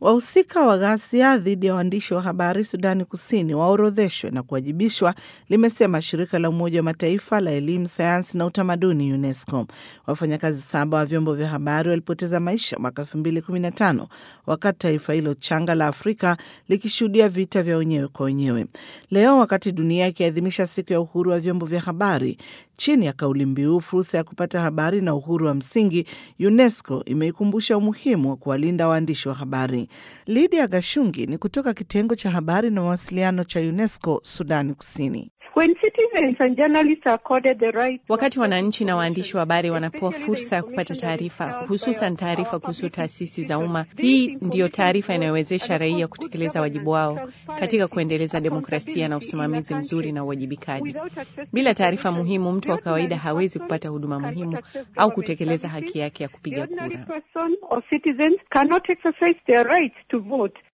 Wahusika wa ghasia dhidi ya waandishi wa habari Sudani Kusini waorodheshwe na kuwajibishwa, limesema shirika la Umoja wa Mataifa la elimu, sayansi na utamaduni, UNESCO. Wafanyakazi saba wa vyombo vya habari walipoteza maisha mwaka 2015 wakati taifa hilo changa la Afrika likishuhudia vita vya wenyewe kwa wenyewe. Leo wakati dunia ikiadhimisha siku ya uhuru wa vyombo vya habari chini ya kauli mbiu fursa ya kupata habari na uhuru wa msingi, UNESCO imeikumbusha umuhimu wa kuwalinda waandishi wa habari. Lydia Gashungi ni kutoka kitengo cha habari na mawasiliano cha UNESCO Sudani Kusini. When citizens and journalists are accorded the right... Wakati wananchi na waandishi wa habari wanapewa fursa ya kupata taarifa, hususan taarifa kuhusu taasisi za umma, hii ndiyo taarifa inayowezesha raia kutekeleza wajibu wao katika kuendeleza demokrasia na usimamizi mzuri na uwajibikaji. Bila taarifa muhimu, mtu wa kawaida hawezi kupata huduma muhimu au kutekeleza haki yake ya kupiga kura.